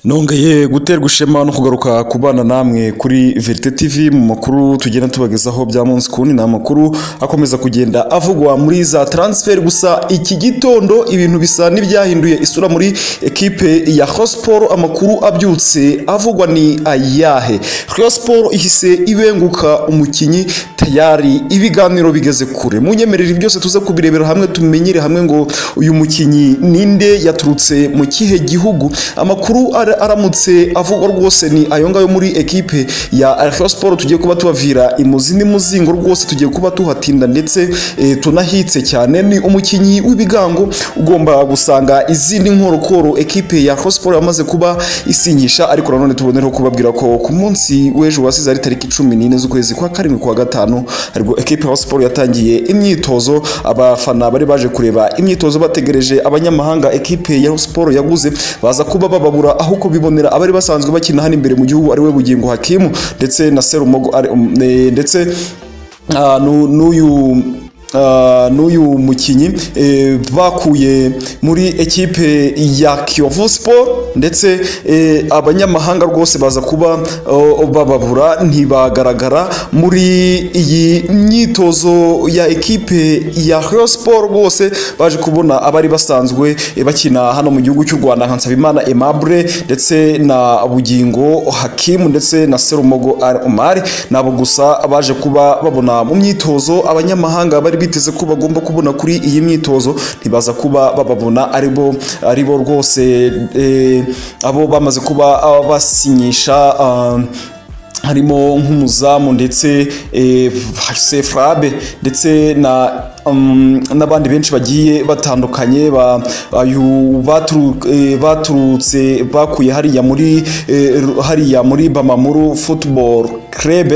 nongeye guterwa ishema no kugaruka ku bana namwe kuri verite tv mu makuru tugenda tubagezaho bya munsi kundi ni amakuru akomeza kugenda avugwa muri za transfer gusa iki gitondo ibintu bisa n'ibyahinduye isura muri ekipe ya hosport amakuru abyutse avugwa ni ayahe hosport ihise ibenguka umukinnyi tayari ibiganiro bigeze kure munyemerere byose tuze kubirebera hamwe tumenyere hamwe ngo uyu mukinnyi ninde yaturutse mu kihe gihugu amakuru ara- aramutse avugwa rwose ni ayo ngayo muri ekipe ya Sport tugiye kuba tubavira imuzi n'imuzingo rwose tugiye kuba tuhatinda ndetse e, tunahitse cyane ni umukinnyi w'ibigango ugomba gusanga izindi nkorokoro ekipe ya Sport yamaze kuba isinyisha ariko nanone tubonereho kubabwira ko ku munsi w'ejo wasize ari tariki cumi n'ine z'ukwezi kwa karindwi kwa gatanu ariko ekipe ya Sport yatangiye imyitozo abafana bari baje kureba imyitozo bategereje abanyamahanga ekipe ya Sport yaguze baza kuba bababura aho kubibonera abari basanzwe bakina hano imbere mu gihugu ari we bugingo hakimu ndetse na serumogo ari- um, eh, ndetse ah, nu- n'uyu Uh, n'uyu mukinnyi eh, bakuye muri ekipe ya Kiyovu Sport ndetse eh, abanyamahanga rwose baza kuba oh, bababura ntibagaragara muri iyi myitozo ya ekipe ya Rayon Sport rwose baje kubona abari basanzwe eh, bakina hano mu gihugu cy'u Rwanda nka Nsabimana Aimable ndetse na Bugingo Hakimu ndetse na Serumogo Al Omar nabo gusa baje kuba babona mu myitozo abanyamahanga bari biteze ko bagomba kubona kuri iyi myitozo ntibaza kuba bababona aribo aribo rwose eh, abo bamaze kuba ah, basinyisha ah, harimo nk'umuzamu ndetse eh, se frabe ndetse na um, n'abandi benshi bagiye batandukanye ba, ayu, baturu, eh, baturutse bakuye hariya muri eh, hariya muri bamamuru football club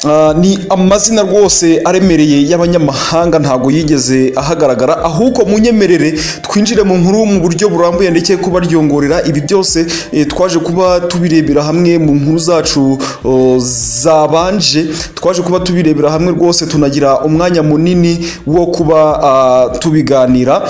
Ah, ni amazina rwose aremereye y'abanyamahanga ntago yigeze ahagaragara ahubwo munyemerere twinjire mu nkuru mu buryo burambuye ndetse kubaryongorera ibi byose eh, twaje kuba tubirebera hamwe mu nkuru zacu oh, zabanje twaje kuba tubirebera hamwe rwose tunagira umwanya munini wo kuba ah, tubiganira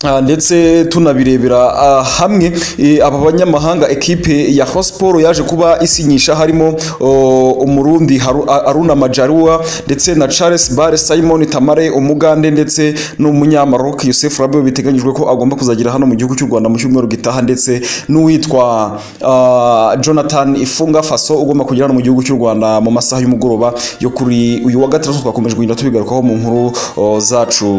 Ah, ndetse tunabirebera ah, hamwe eh, aba banyamahanga ekipe ya Hosport yaje kuba isinyisha harimo oh, umurundi Haru- A- Aruna Majarua ndetse na Charles Bare Simon Tamare umugande ndetse n'umunyamaroc Youssef Rabiu biteganyijwe ko agomba kuzagira hano mu gihugu cy'u Rwanda mu cyumweru gitaha ndetse n'uwitwa ah, Jonathan Ifunga Faso ugomba kugera hano mu gihugu cy'u Rwanda mu masaha y'umugoroba yo kuri uyu wa gatandatu twakomeje kugenda tubigarukaho mu nkuru oh, zacu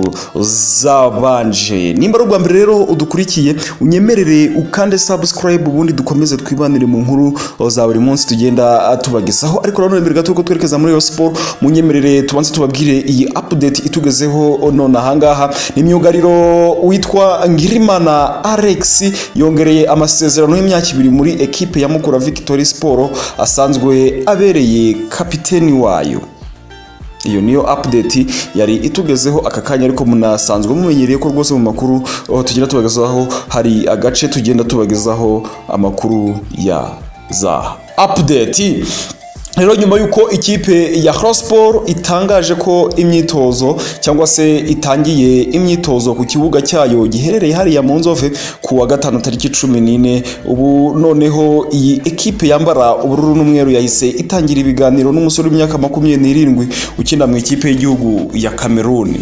zabanje nimba ari ubwa mbere rero udukurikiye unyemerere ukande subscribe ubundi dukomeze twibanire mu nkuru oh, za buri munsi tugenda ah, tubagezaho ariko nanone mbere gato ko twerekeza muri Rayon Sport munyemerere tubanze tubabwire iyi update itugezeho oh, none ahangaha ni myugariro witwa Ngirimana Alex yongereye amasezerano y'imyaka ibiri muri ekipe ya Mukura Victory Sport asanzwe abereye kapiteni wayo iyo niyo update yari itugezeho aka kanya ariko munasanzwe mumenyereye ko rwose mu makuru aho tugenda tubagezaho hari agace tugenda tubagezaho amakuru ya za update rero nyuma y'uko ikipe ya Crossball itangaje ko imyitozo cyangwa se itangiye imyitozo ku kibuga cyayo giherereye hariya mu nzove ku wa gatanu tariki cumi n'ine ubu noneho iyi ekipe yambara ubururu n'umweru yahise itangira ibiganiro n'umusore w'imyaka makumyabiri n'irindwi ukina mu ikipe y'igihugu ya Cameroon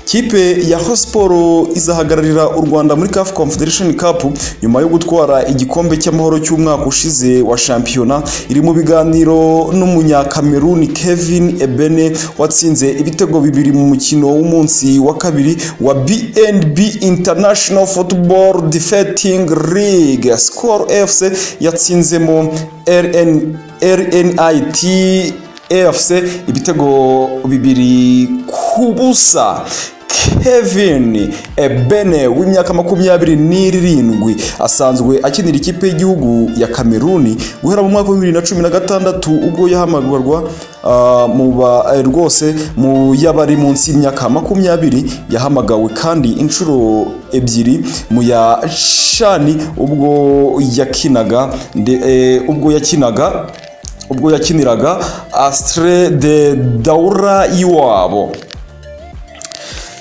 kipe ya Hosporo izahagararira u Rwanda muri CAF Confederation Cup nyuma yo gutwara igikombe cy'amahoro cy'umwaka ushize wa shampiyona iri mu biganiro n'umunyakameruni Kevin Ebene watsinze ibitego bibiri mu mukino w'umunsi wa kabiri wa BNB International Football Defeating League Skol FC yatsinzemo RN RNIT AFC ibitego bibiri ku busa Kevin Ebene w'imyaka makumyabiri n'irindwi asanzwe akinira ikipe y'igihugu ya Kameruni guhera mu mwaka wa bibiri na cumi na gatandatu ubwo yahamagarwa ah, mu ba eh, rwose mu y'abari munsi y'imyaka makumyabiri yahamagawe kandi inshuro ebyiri mu ya shani ubwo yakinaga nde- eh, ubwo yakinaga ubwo yakiniraga Astre de Daura y'iwabo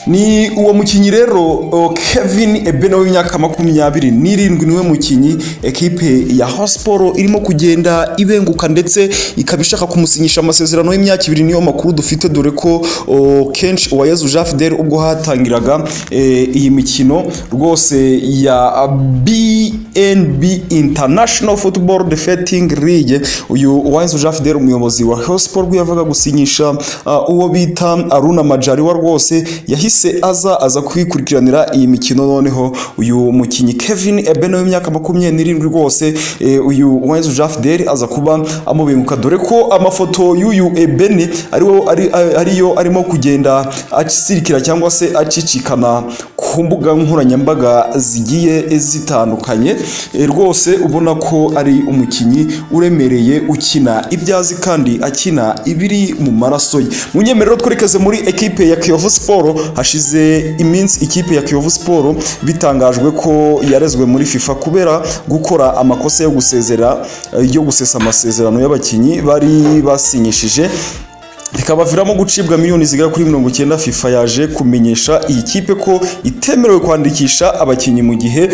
ni uwo mukinnyi rero o, Kevin Ebeno w'imyaka makumyabiri n'irindwi niwe mukinnyi ekipe ya Hosporo irimo kugenda ibenguka ndetse ikaba ishaka kumusinyisha amasezerano y'imyaka ibiri niyo makuru dufite dore ko o, kenshi uwayezu Jean Fidel ubwo hatangiraga eh, iyi mikino rwose ya BNB International Football Defeating League uyu uwayezu Jean Fidel umuyobozi wa Hosporo yavuga gusinyisha ah, uwo bita Aruna Majariwa rwose yahise aza aza kwikurikiranira iyi mikino noneho uyu mukinnyi Kevin Ebeno w'imyaka makumyabiri n'irindwi rwose eh, uyu Wenzu Jafdel aza kuba amubenguka dore ko amafoto y'uyu Ebene ariwo ari, ari, ariyo arimo kugenda akisirikira cyangwa se acicikana ku mbuga nkoranyambaga zigiye zitandukanye Eh, rwose ubona ko ari umukinnyi uremereye ukina ibyo azi kandi akina ibiri mu maraso ye mu nyemerero twerekeze muri ekipe ya Kiyovu Sport hashize iminsi ikipe ya Kiyovu Sport bitangajwe ko yarezwe muri FIFA kubera gukora amakosa yo gusezera yo gusesa amasezerano y'abakinnyi bari basinyishije bikabaviramo gucibwa miliyoni zigera kuri mirongo icyenda FIFA yaje kumenyesha iyi kipe ko itemerewe kwandikisha abakinnyi mu gihe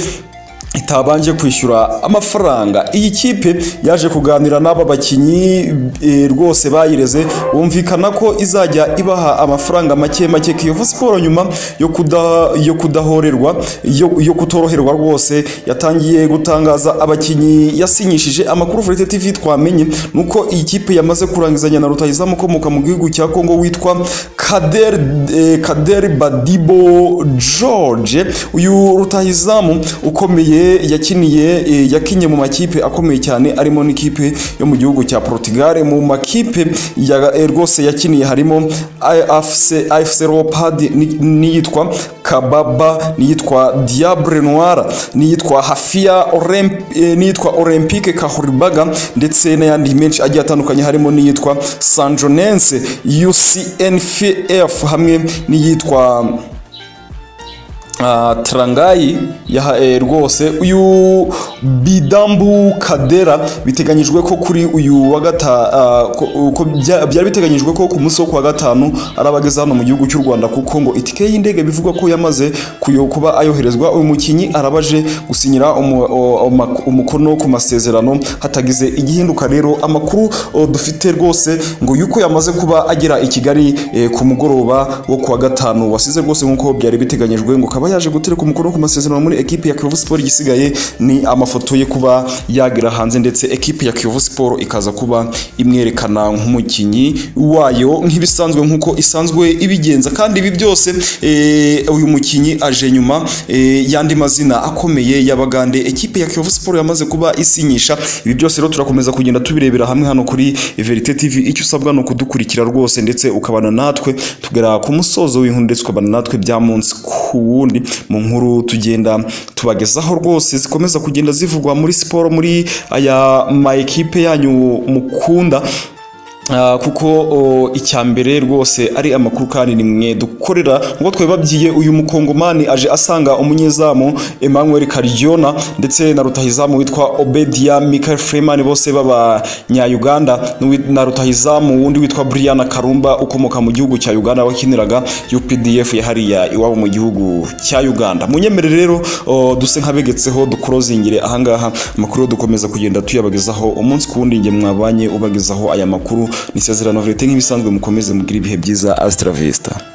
itabanje kwishyura amafaranga iyi kipe yaje kuganira n'aba bakinnyi eh, rwose bayireze bumvikana ko izajya ibaha amafaranga make make Kiyovu Sport nyuma yo kuda yo kudahorerwa yo, yo kutoroherwa rwose yatangiye gutangaza abakinnyi yasinyishije amakuru Vérité TV twamenye nuko iyi kipe yamaze kurangizanya na rutahizamu ukomoka mu gihugu cya Kongo witwa Kader eh, Kader Badibo George uyu rutahizamu ukomeye yakiniye eh, yakinnye mu makipe akomeye cyane arimo n'ikipe yo mu gihugu cya Portugal mu makipe ya- eh, rwose yakiniye harimo AFC AFC Leopards ni- n'iyitwa Kababa n'iyitwa Diable Noir n'iyitwa Hafia Olymp eh, n'iyitwa Olympique Kahuribaga ndetse n'ayandi menshi agiye atandukanye harimo n'iyitwa Sanjonense UCNFF hamwe n'iyitwa Ah, Trangai yaha eh, rwose uyu Bidambu Kadera biteganyijwe ko kuri uyu wa gata ah, ko- ko bya- byari biteganyijwe ko ku munsi wo kuwa gatanu arabageza hano mu gihugu cy'u Rwanda kuko ngo itike y'indege bivugwa ko yamaze kuyo kuba ayoherezwa uyu mukinyi arabaje gusinyira umu- o- oma- umukono ku masezerano hatagize igihinduka rero amakuru o, dufite rwose ngo yuko yamaze kuba agera i Kigali eh, ku mugoroba wo kuwa gatanu wasize rwose nk'uko byari biteganyijwe ngo akaba yaje gutereka umukono ku masezerano muri ekipe ya Kiyovu Sport igisigaye ni amafoto ye kuba yagera hanze ndetse ekipe ya Kiyovu Sport ikaza kuba imwerekana nk'umukinnyi wayo nk'ibisanzwe nk'uko isanzwe ibigenza kandi ibi byose eh, uyu mukinnyi aje nyuma eh, y'andi mazina akomeye y'abagande ekipe ya Kiyovu Sport yamaze kuba isinyisha ibi byose rero turakomeza kugenda tubirebera hamwe hano kuri Verite TV icyo usabwa ni ukudukurikira rwose ndetse ukabana natwe tugera ku musozo w'inkuru ndetse ukabana natwe bya munsi ku wundi mu nkuru tugenda tubagezaho rwose zikomeza kugenda zivugwa muri siporo muri aya ma ekipe yanyu mukunda Ah, kuko o, icyambere rwose ari amakuru kandi ni mwe dukorera ngo twe babyiye uyu mukongomani aje asanga umunyezamu Emmanuel Karyona ndetse na rutahizamu witwa Obedia Michael Freeman bose b'abanya-Uganda n'uwi- na rutahizamu wundi witwa Brian Karumba ukomoka mu gihugu cya Uganda wakiniraga UPDF yahariya iwabo mu gihugu cya Uganda munyemerere rero o, duse nkabegetseho dukorozingire ahangaha amakuru yo dukomeza kugenda tuyabagezaho umunsi ku wundi nge mwabanye ubagezaho aya makuru ni isezerano verite nk'ibisanzwe mukomeze mugire ibihe byiza Astra Vista